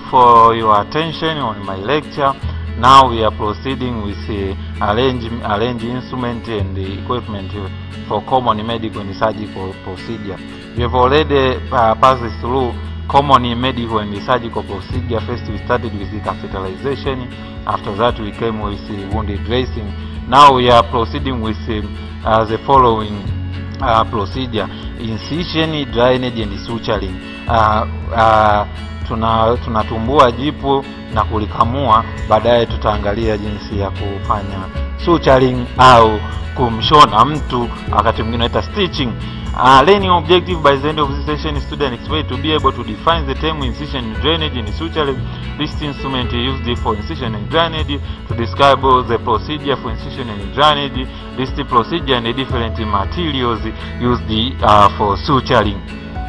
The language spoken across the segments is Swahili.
for your attention on my lecture. Now we are proceeding with uh, arrange, arrange instrument and the equipment for common medical and surgical procedure. We have already uh, passed through common medical and surgical procedure. First we started with the catheterization. After that we came with the wounded dressing. Now we are proceeding with uh, the following uh, procedure incision, drainage and suturing. Uh, uh, tuna tunatumbua jipu na kulikamua, baadaye tutaangalia jinsi ya kufanya suturing au kumshona mtu, wakati mwingine naita stitching. Uh, learning objective by the end of this session student expect to be able to define the term incision and drainage and suturing list instrument used for incision and drainage to describe the procedure for incision and drainage list procedure and the different materials used uh, for suturing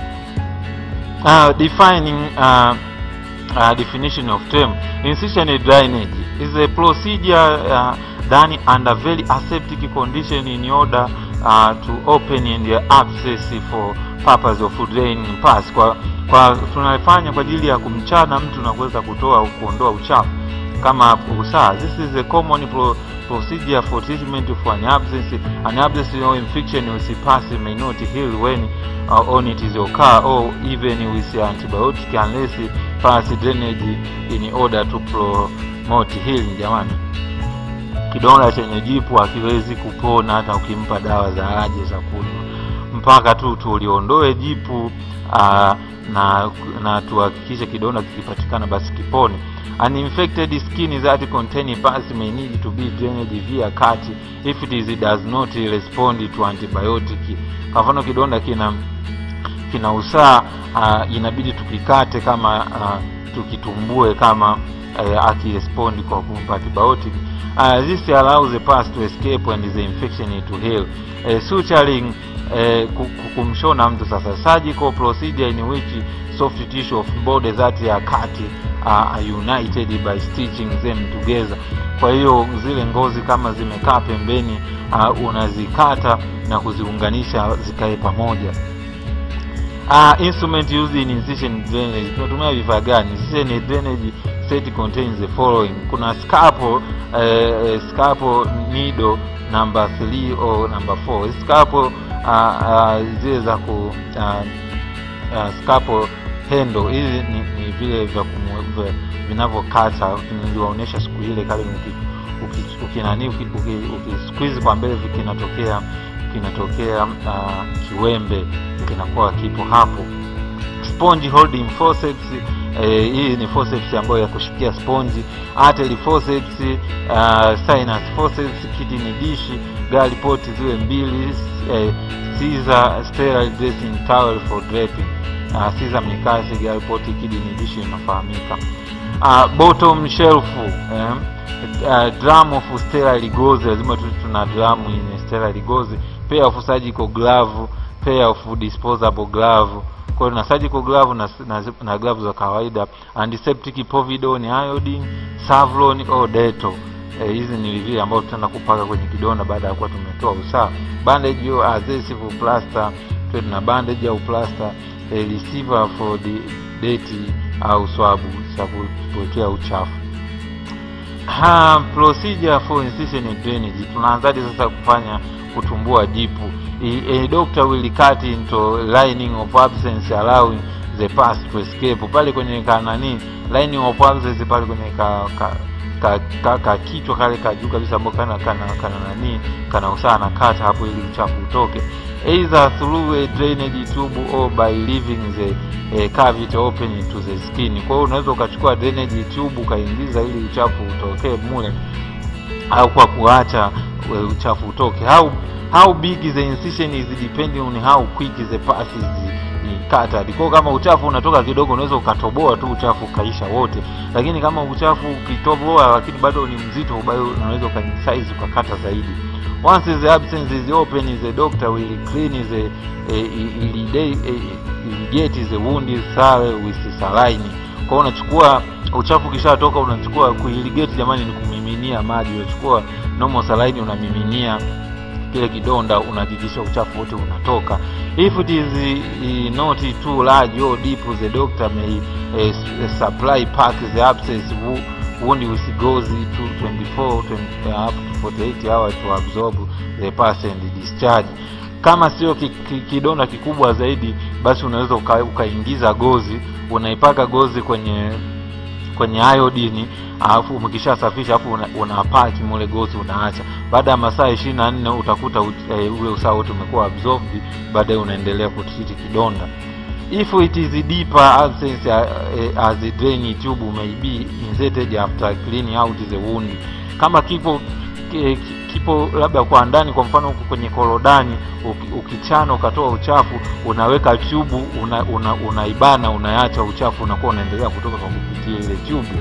uh, defining uh, uh, definition of term incision and drainage is a procedure uh, done under very aseptic condition in order uh, to open and access for purpose of draining pass kwa, kwa tunafanya kwa ajili ya kumchana mtu na kuweza kutoa kuondoa uchafu kama usaa. This is a common pro procedure for treatment of an abscess. An abscess or infection with pus may not heal when uh, on it is occur or even with antibiotic unless pus drainage in order to promote healing. Jamani, kidonda chenye jipu hakiwezi kupona hata ukimpa dawa za aje za kunywa, mpaka tu tuliondoe jipu uh, na na tuhakikishe kidonda kikipatikana basi kipone. An infected skin that contain pus may need to be drained via cut if it is does not respond to antibiotic. Kwa mfano kidonda kina kina usaa uh, inabidi tukikate kama uh, tukitumbue kama uh, akirespond kwa kumpa antibiotic. Uh, this allows the pus to escape and the infection to heal. Uh, suturing uh, kumshona mtu sasa, surgical procedure in which soft tissue of body that are cut uh, are united by stitching them together. Kwa hiyo zile ngozi kama zimekaa pembeni uh, unazikata na kuziunganisha zikae pamoja. Uh, instrument used in incision drainage, tunatumia vifaa gani? Incision drainage set contains the following. Kuna scalpel, uh, scalpel needle number 3 or number 4. Scalpel uh, uh, zile za ku uh, uh, scalpel handle hizi ni, ni vile vya vinavyokata, niliwaonyesha siku ile kale ukinani uki, uki, uki, uki kwa mbele kinatokea kinatokea uh, kiwembe kinakuwa kipo hapo. Sponge holding forceps eh, hii ni forceps ambayo ya kushikia sponge. Artery forceps, uh, sinus forceps, kidney dish, gallipot ziwe mbili, eh, scissor, sterile dressing towel for draping. Uh, scissor mikasi, gallipot, kidney dish inafahamika. Uh, bottom shelf eh, uh, drum of sterile gauze, lazima tu tuna drum yenye sterile gauze, pair of surgical glove, pair of disposable glove. Kwa hiyo na surgical glove na, na, na glove za kawaida, antiseptic povidone, iodine, Savlon au Dettol. Eh, hizi ni vile ambavyo tutaenda kupaka kwenye kidonda baada ya kuwa tumetoa usaha. Bandage au adhesive plaster, tuwe na bandage au plaster, eh, receiver for the deti au swabu za kuwekea uchafu. Ha, procedure for incision and drainage. Tunaanzaje sasa kufanya kutumbua jipu? A, a doctor will cut into lining of abscess allowing the pus to escape. Pale kwenye kanani lining of abscess pale kwenye ka, ka, ka, ka, ka kichwa kale ka juu kabisa ambao kana kana kana nani kana usaha na kata hapo ili uchafu utoke either through a drainage tube or by leaving the eh, cavity open to the skin. Kwa hiyo unaweza ukachukua drainage tube ukaingiza ili uchafu utokee mule, au kwa kuacha uchafu utoke. How how big the incision is depending on how quick the pus is cut. Kwa kama uchafu unatoka kidogo, unaweza ukatoboa tu uchafu ukaisha wote, lakini kama uchafu ukitoboa lakini bado ni mzito, bado unaweza ukasize ukakata zaidi. Once the abscess is open, the doctor will clean the uh, irrigate the wound thoroughly with saline. Kwa hiyo unachukua uchafu kishatoka, unachukua kuirrigate, jamani, ni kumiminia maji. Unachukua normal saline unamiminia kile kidonda unahakikisha uchafu wote unatoka if it is uh, not too large or deep the doctor may uh, supply pack the abscess wo- wound with gauze to 24 20, uh, up to 48 hours to absorb the pus and discharge kama sio ki, ki, kidonda kikubwa zaidi basi unaweza uka, ukaingiza gozi unaipaka gozi kwenye kwenye iodini alafu umekishasafisha alafu una, unapaki mule gozi unaacha baada ya masaa ishirini na nne utakuta u, e, ule usaha wote umekuwa absorbed baadaye unaendelea kutreat kidonda if it is deeper abscess uh, as a drain tube may be inserted after cleaning out the wound kama kipo ki- ki- kipo labda kwa ndani kwa mfano huku kwenye korodani uki- ukichana ukatoa uchafu unaweka chubu una, una, unaibana unaacha uchafu unakuwa unaendelea kutoka kwa kupitia ile chubu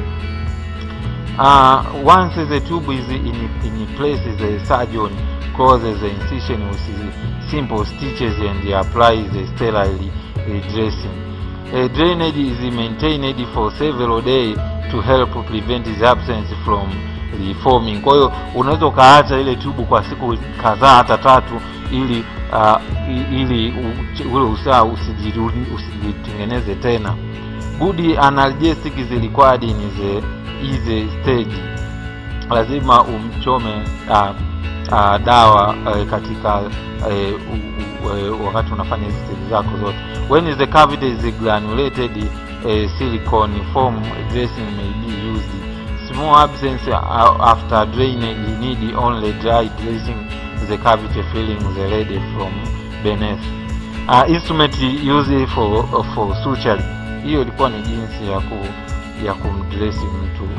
uh, once the tube is in, in place the surgeon closes the incision with simple stitches and applies the sterile uh, dressing a drainage is maintained for several days to help prevent the absence from reforming kwa hiyo unaweza ukaacha ile tubu kwa siku kadhaa hata tatu ili uh, i- ili u- ule usaha usijiru- usijitengeneze tena good analgesic is required in the easy stage lazima umchome uh, uh, dawa uh, katika uh, u, u, uh, wakati unafanya hizi stage zako zote when the cavity is granulated uh, silicone form dressing may be used small absence uh, after drainage need only dry dressing the cavity filling the lead from beneath uh, instrument used for for suture hiyo ilikuwa ni jinsi ya ku ya kumdresi mtu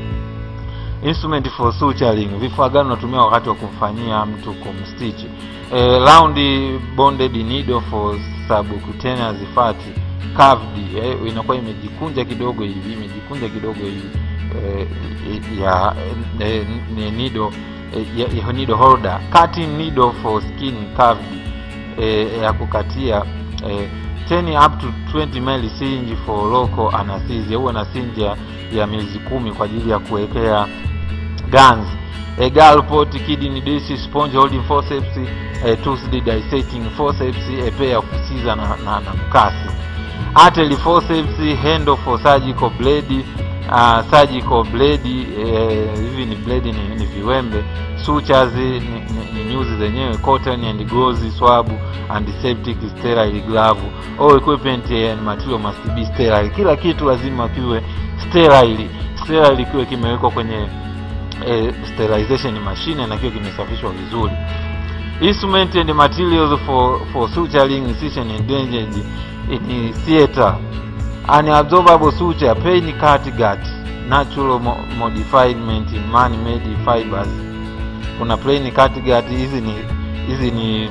instrument for suturing vifaa gani unatumia wakati wa kumfanyia mtu kumstitch eh, round bonded needle for subcutaneous fat curved eh, inakuwa imejikunja kidogo hivi imejikunja kidogo hivi eh, ya eh, ni needle eh, ya, ya needle holder cutting needle for skin curved eh, ya kukatia eh, 10 up to 20 ml syringe for local anesthesia huwa na syringe ya, ya miezi kumi kwa ajili ya kuwekea guns a gallpot kidney dish sponge holding forceps a tooth dissecting forceps a pair of scissors na, na, na mkasi artery forceps handle for surgical blade uh, surgical blade eh, hivi ni blade ni, ni viwembe sutures ni, ni, ni nyuzi zenyewe cotton and gauze swab antiseptic sterile glove all equipment and material must be sterile kila kitu lazima kiwe sterile sterile kiwe kimewekwa kwenye eh, sterilization machine na kiwe kimesafishwa vizuri instrument and materials for for suturing incision and drainage in theater unabsorbable suture pain catgut natural mo modifiement in man made fibers kuna plain catgut hizi ni hizi ni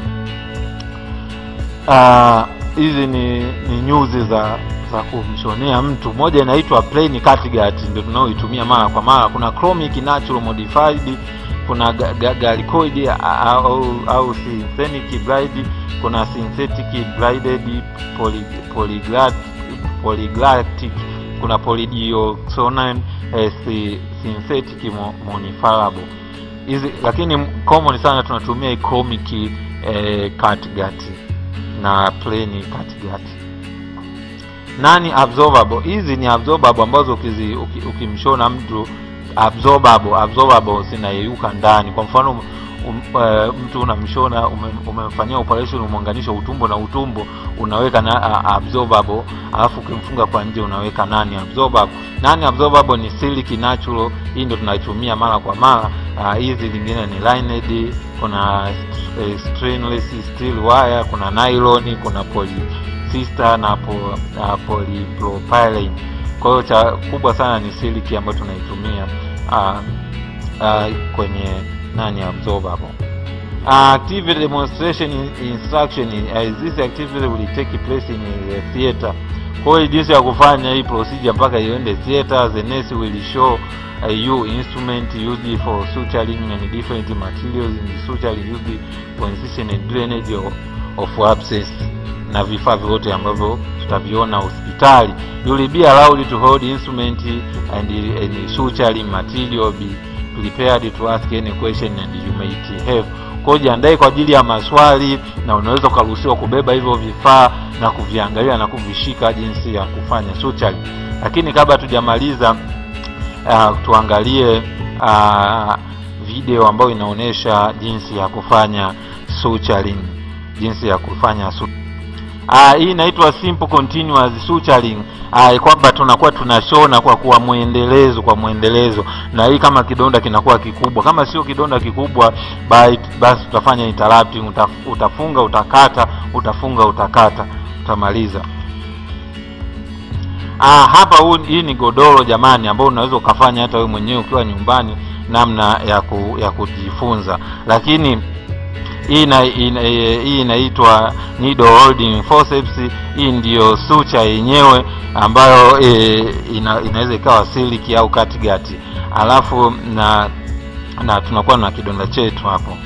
ah, hizi ni ni nyuzi za za kumshonea mtu moja inaitwa plain catgut ndio tunaoitumia mara kwa mara kuna chromic natural modified kuna ga- ga- gallicoid au, au synthetic blide kuna synthetic blinded poly, polyglat, polyglatic kuna polydioxonine eh, si- synthetic mo- modifiable hizi lakini common sana tunatumia hii chromic eh, catgut na plain catgut nani absorbable hizi ni absorbable ambazo ukizi, uki, ukimshona mtu absorbable absorbable zinayeyuka ndani kwa mfano um, uh, mtu unamshona ume- umemfanyia operation umeunganisha utumbo na utumbo unaweka na uh, absorbable alafu ukimfunga kwa nje unaweka nani absorbable nani absorbable ni silk natural hii ndio tunaitumia mara kwa mara Ah, hizi zingine ni lined kuna eh, stainless steel wire kuna nylon kuna poly sister na po, uh, polypropylene kwa hiyo cha kubwa sana ni siliki ambayo tunaitumia uh, uh, kwenye nani absorbable uh, activity demonstration in- instruction uh, this activity will take place in the theater kwa hiyo jinsi ya kufanya hii procedure mpaka iende theater the nurse will show uh, you instrument used for suturing and different materials in the suturing used for incision and drainage of, of abscess na vifaa vyote ambavyo tutaviona hospitali you will be allowed to hold instrument and, and suturing material be prepared to ask any question and you might have Kwa hiyo jiandae kwa ajili ya maswali, na unaweza ukaruhusiwa kubeba hivyo vifaa na kuviangalia na kuvishika jinsi ya kufanya suturing. Lakini kabla tujamaliza, uh, tuangalie uh, video ambayo inaonyesha jinsi ya kufanya suturing, jinsi ya kufanya suturing. Uh, hii inaitwa simple continuous suturing. Uh, kwamba tunakuwa tunashona kwa kuwa mwendelezo kwa mwendelezo, na hii kama kidonda kinakuwa kikubwa. Kama sio kidonda kikubwa, basi tutafanya interrupting, utaf, utafunga utakata, utafunga utakata, utamaliza. Ah, hapa huu, hii ni godoro jamani, ambao unaweza ukafanya hata wewe mwenyewe ukiwa nyumbani, namna ya ku, ya kujifunza, lakini hii ina, ina, hii inaitwa needle holding forceps. Hii ndiyo sucha yenyewe ambayo e, ina, inaweza ikawa siliki au katigati, alafu na na tunakuwa na kidonda chetu hapo.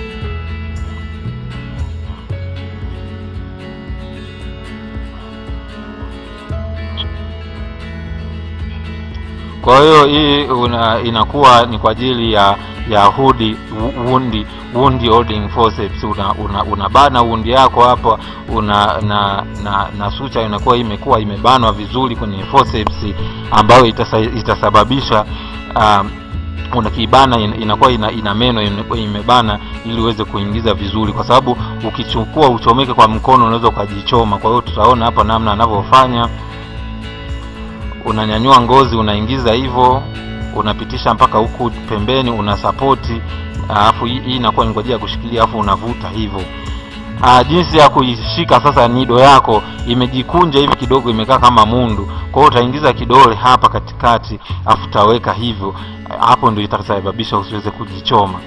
Kwa hiyo hii una, inakuwa ni kwa ajili ya ya hudi wundi wundi holding forceps. Una, una, unabana wundi yako hapa una na na, na sucha inakuwa imekuwa imebanwa vizuri kwenye forceps ambayo itasa, itasababisha um, unakibana inakuwa ina, ina meno imebana ili uweze kuingiza vizuri, kwa sababu ukichukua uchomeke kwa mkono unaweza ukajichoma. Kwa hiyo tutaona hapa namna anavyofanya unanyanyua ngozi unaingiza hivyo, unapitisha mpaka huku pembeni, una sapoti, alafu hii inakuwa ni kwa ajili ya kushikilia, alafu unavuta hivyo. Ah, jinsi ya kuishika sasa, nido yako imejikunja hivi kidogo, imekaa kama mundu. Kwa hiyo utaingiza kidole hapa katikati, alafu utaweka hivyo, hapo ndio itasababisha usiweze kujichoma.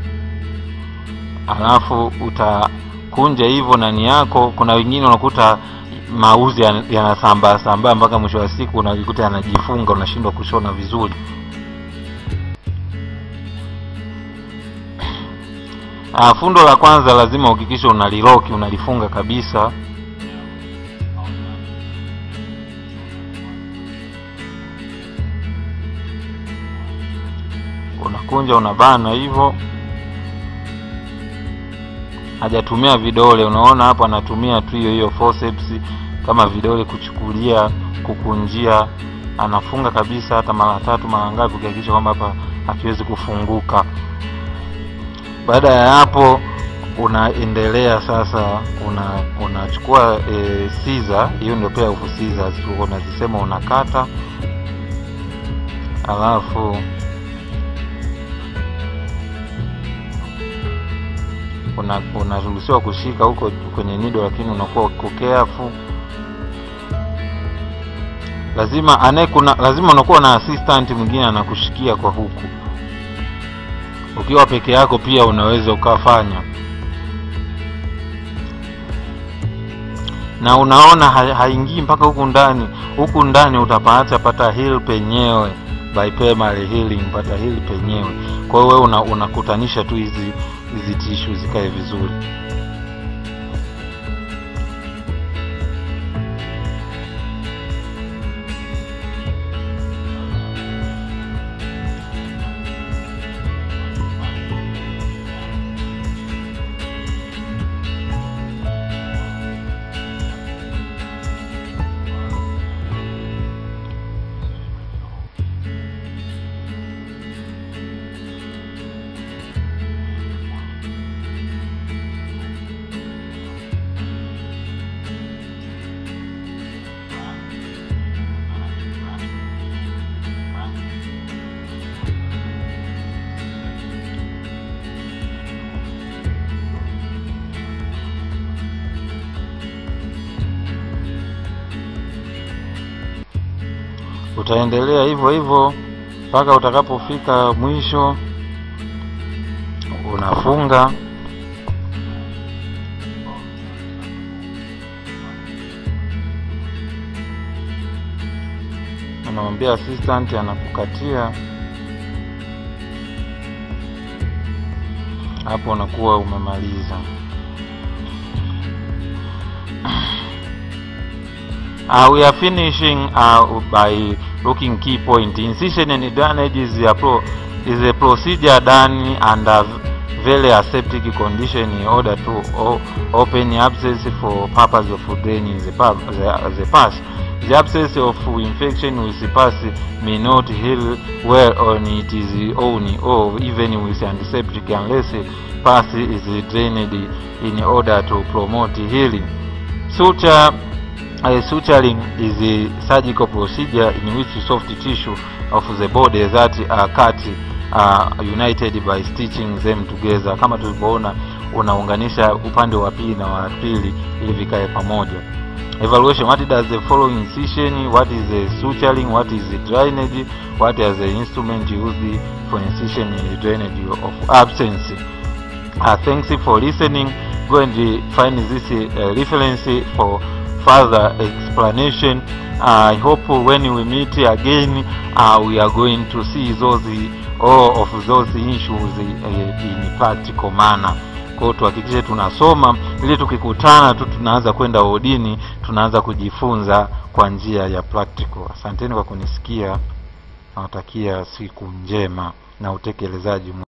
Alafu utakunja hivyo nani yako. Kuna wengine unakuta mauzi yanasambaa sambaa mpaka mwisho wa siku unajikuta yanajifunga, unashindwa kushona vizuri. Ah, fundo la kwanza lazima uhakikishe unaliloki, unalifunga kabisa. Unakunja, unabana hivyo. Hajatumia vidole, unaona hapo anatumia tu hiyo hiyo forceps kama vidole kuchukulia, kukunjia. Anafunga kabisa, hata mara tatu mara ngapi, ukihakikisha kwamba hapa hakiwezi kufunguka. Baada ya hapo, unaendelea sasa, una unachukua e, siza hiyo ndio pia ufu scissors unazisema, unakata alafu unaruhusiwa una kushika huko kwenye nido, lakini unakuwa uko careful. Lazima anaye kuna lazima unakuwa na assistant mwingine anakushikia kwa huku. Ukiwa peke yako pia unaweza ukafanya, na unaona haingii mpaka huku ndani. Huku ndani utapata pata heal penyewe by primary healing, pata heal penyewe. Kwa hiyo wewe una, unakutanisha tu hizi hizi tishu zikae vizuri. Utaendelea hivyo hivyo mpaka utakapofika mwisho, unafunga. Unamwambia assistant anakukatia hapo, unakuwa umemaliza. Uh, we are finishing uh, by looking key point. Incision and drainage is a, pro, is a procedure done under very aseptic condition in order to o- open abscess for purpose of draining the, pub, the, the pus. The abscess of infection with pus may not heal well on its own or even with antiseptic unless pus is drained in order to promote healing. Suture uh, suturing is a surgical procedure in which soft tissue of the body that are cut uh, united by stitching them together. Kama tulivyoona, unaunganisha upande wa pili na wa pili ili vikae pamoja. Evaluation: What does the following incision? What is the suturing? What is the drainage? What are the instruments used for incision and drainage of abscess? Uh, thanks for listening. Go and uh, find this uh, reference for further explanation. I hope when we meet again, uh, we are going to see those all of those issues uh, in practical manner. Kwa hiyo tuhakikishe tunasoma ili tukikutana tu tunaanza kwenda wodini, tunaanza kujifunza kwa njia ya practical. Asanteni kwa kunisikia, nawatakia siku njema na utekelezaji